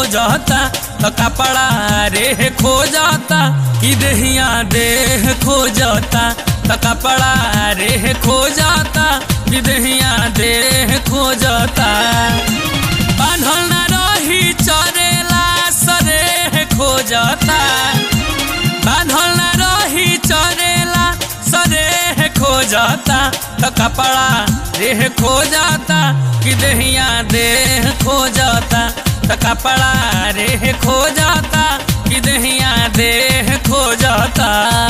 जाता तो कपड़ा रे खो जाता कि देहिया देह खो जाता तो कपड़ा रे खो जाता कि देहिया देह खो जाता बांधल न रही चरेला सरे खो जाता बांधल न रही चरेला सरे खो जाता तो कपड़ा देह खो जाता कि देहिया देह खो जाता तो कपड़ा रे खो जाता कि देहिया देह खो जाता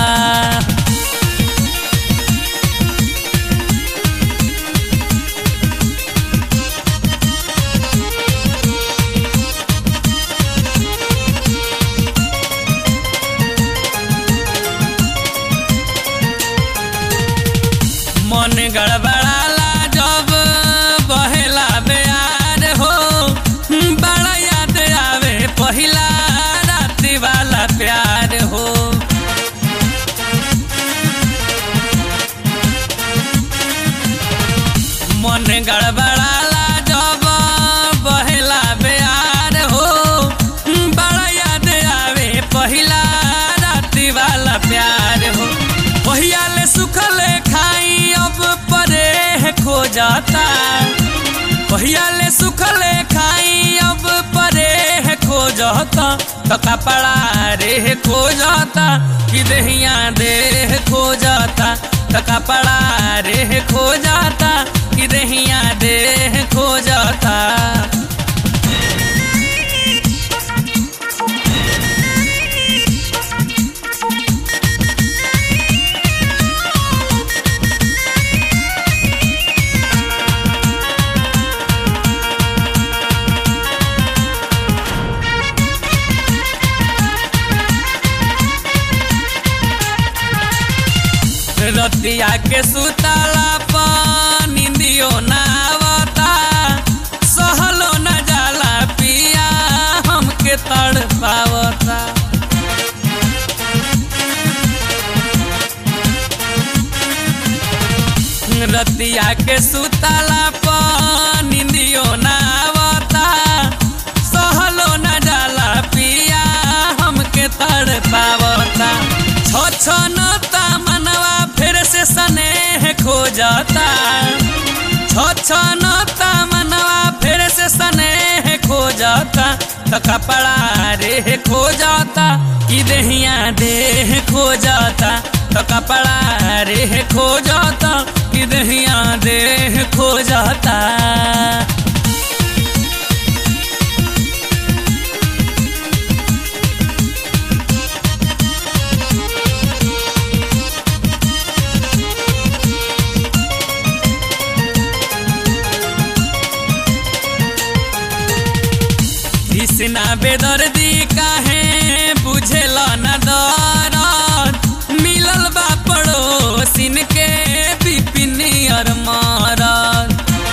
मन गड़बड़ाला जब बहेला बेयार हो बड़ा याद आवे पहिला रात्रि वाला प्यार हो मन गड़बड़ाला जब बहेला बेयार हो बड़ा याद आवे पहिला रात्रि वाला प्यार हो पहिया ले सुखले खाई अब परे खो जाता पहिया ले सुखले खाई अब परे खो जाता तो कपड़ा रे खो जाता कि देहिया देह खो जाता तो कपड़ा रे खो जाता कि देहिया देह खो जाता रतिया के सुतला निंदियो ना आवता सहलो न जाला पिया हमके तड़ पावता रतिया के सुतला निंदियो ना आवता सहलो न जाला पिया हमके तड़ पावता छो छो नता मनवा फिर से स्नेह खो जाता छो छो नता मनवा फिर से स्नेह खो जाता तो कपड़ा रे खो जाता कि देहिया देह खो जाता तो कपड़ा रे खो जाता कि देहिया देह खो जाता कृष्णा बेदर्दी काहे बुझेल न दरद मिलल बा पड़ोसिन के बिपिनियर मारद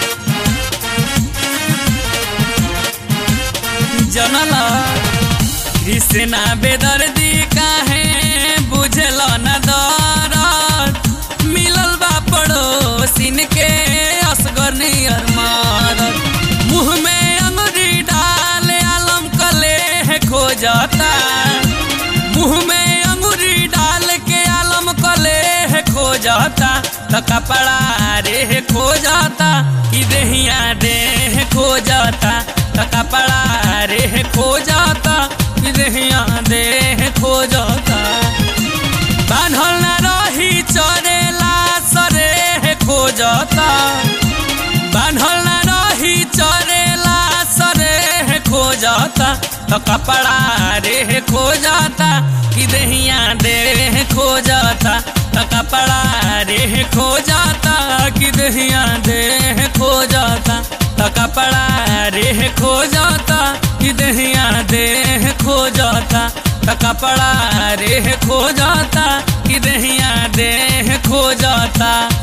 जनल कृष्णा बेदर्दी काहे बुझेल न दरद मिलल बा पड़ोसिन के असगर नियर मारद मुँह में अंगुरी डाल आलम कले खो जाता मुँह में अंगुरी डाल के आलम कले खो जाता तो कपड़ा रे खो जाता कि देहिया देह खो जाता तो कपड़ा रे खो जाता कि देहिया देह खो जाता बान्हल न रही चरेला सरे खो जाता बान्हल न रही चरेला सरे खो जाता तो कपड़ा रे खो जाता कि देहिया देह खो जाता तो कपड़ा रे खो जाता कि देहिया देह खो जाता तो कपड़ा रे खो जाता कि देहिया देह खो जाता तो कपड़ा रे खो जाता कि देहिया देह खो जाता